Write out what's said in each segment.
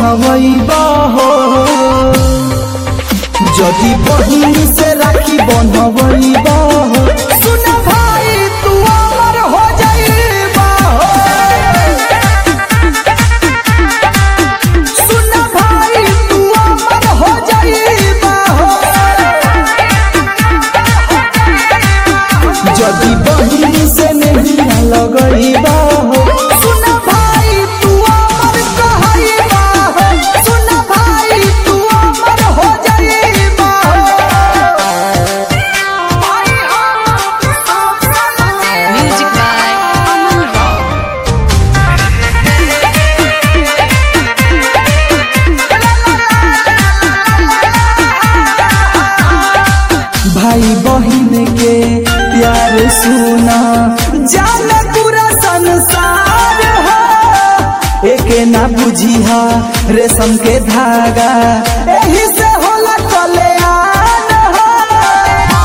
बन्हवैबा हो যদি বহিনী से রাখি বন্ধবইবা हो सुन भाई तू अमर हो जाइबा हो सुन भाई तू अमर हो जाइबा हो যদি বহিনী से नहीं लगइबा हो सुन भाई तू अमर कहइबा हो सुन भाई तू अमर हो जाइबा हो Music by Aman Rao. भाई बहन के प्यार सुना जान पूरा संसार है एक ना बुझिया रेशम के धागा एही से होला कल्याण है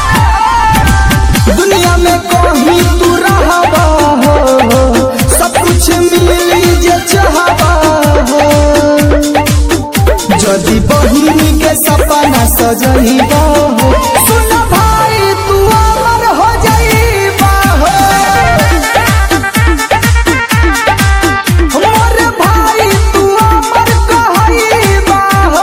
दुनिया में कहीं तू रहबा हो सब कुछ मिली जे चाहबा हो যদি बहिनी के सपना सजइबा हो सुन भाई तू अमर हो जाइबा हो मोर भाई तू अमर कहइबा हो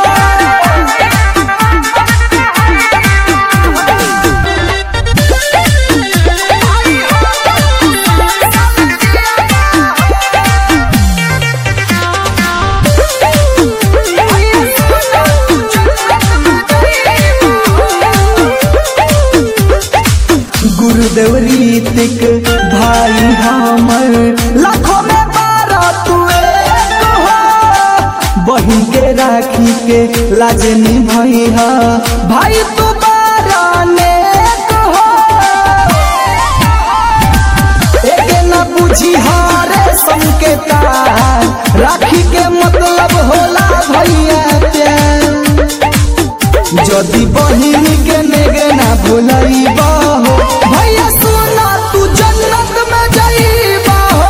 गुरुदेव रीतिक भाई हमर लाखों में बारह तू एक हो बहिन के राखी के लाजनी भैया भाई तू बारह नेक हो एक न बुझी हारे संकेता राखी के मतलब होला भैया प्यार যদি बहिनी के नेगे ना भूलइबा हो भैया सुना तू जन्नत में जाइबा हो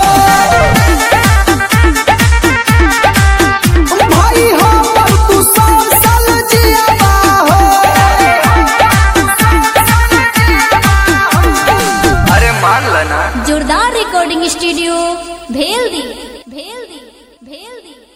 भाई हमर तू सौ साल जियाबा हो अरे मान लेना जोरदार रिकॉर्डिंग स्टूडियो भेल दी भेल दी भेल दी